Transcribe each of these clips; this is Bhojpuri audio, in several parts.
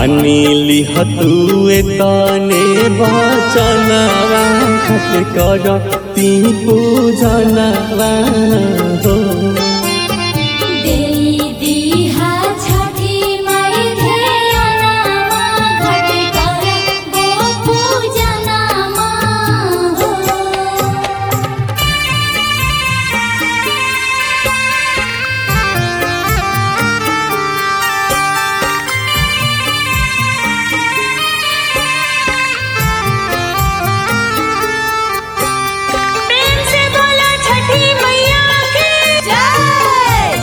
मानिली हतुए तने बचनवा खट कर ती पूजनवा हो देई दीहा छठी माई धेयनामा घट कर गो पूजनामा हो प्रेम से बोला छठी मैया की जय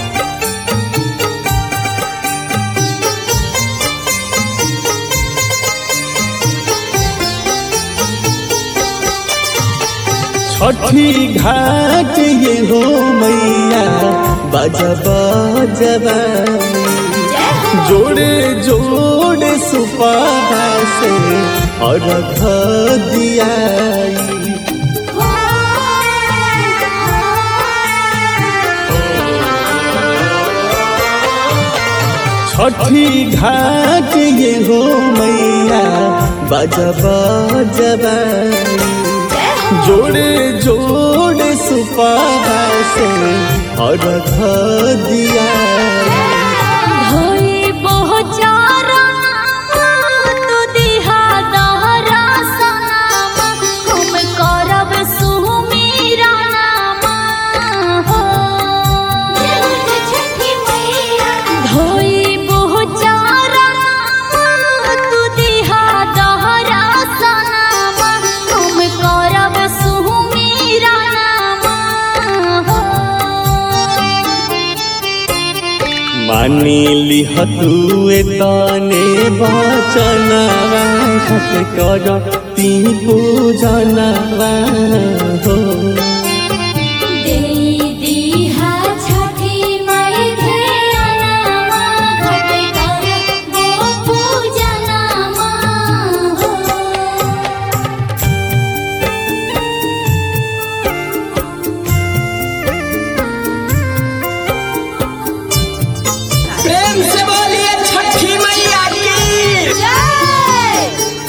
छठी घाट ये हो मैया बजब जबा जोड़े जोड़े सुपाहा से अर्घ दियाई छठी घाट ये हो मैया बजब जबाई जोड़े जोड़े सुपाहा से अर्घ दियाई होई बहुचारा तू दिहा दहरा सनामा हम करब सुमीरा नामा हो छठी मैया होई बहुचारा तू दिहा दहरा सनामा हम करब सुमीरा नामा हो मानिली हतुए तने बचनवा खट कर ती पूजनवा हो देई दीहा छठी माई धेयनामा घट कर गो पूजनामा हो प्रेम से बोलिए छठी मैया की जय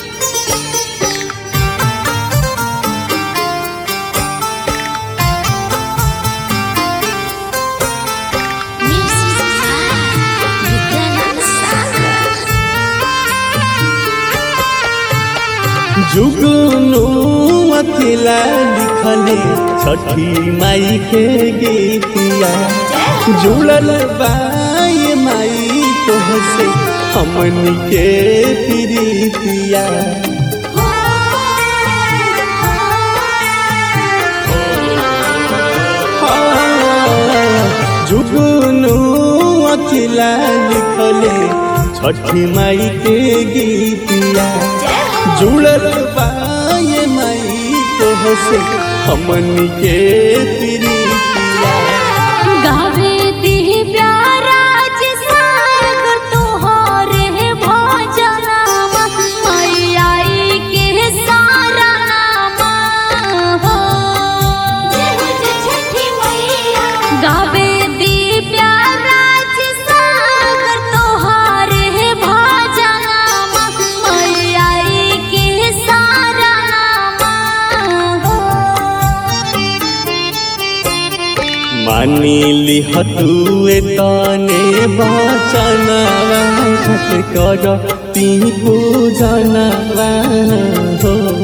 जुगनू अकेला लिखले छठी माई के गीतिया जुड़ल बाई माई तोहसे हमनी के प्रीतिया जुगनू अकेला लिखले छठी माई के गीतिया जुड़ल बाए माई तोहसे हमनी के प्रीतिया गावे दी प्यारा सागर तोहरे भजनामा मैयाई के सारा नामा हो छठी मैया गावे दी प्यारा सागर तोहरे भजनामा मैयाई के सारा नामा हो मानिली हतुए तने बचनवा खट कर ती पूजनवा हो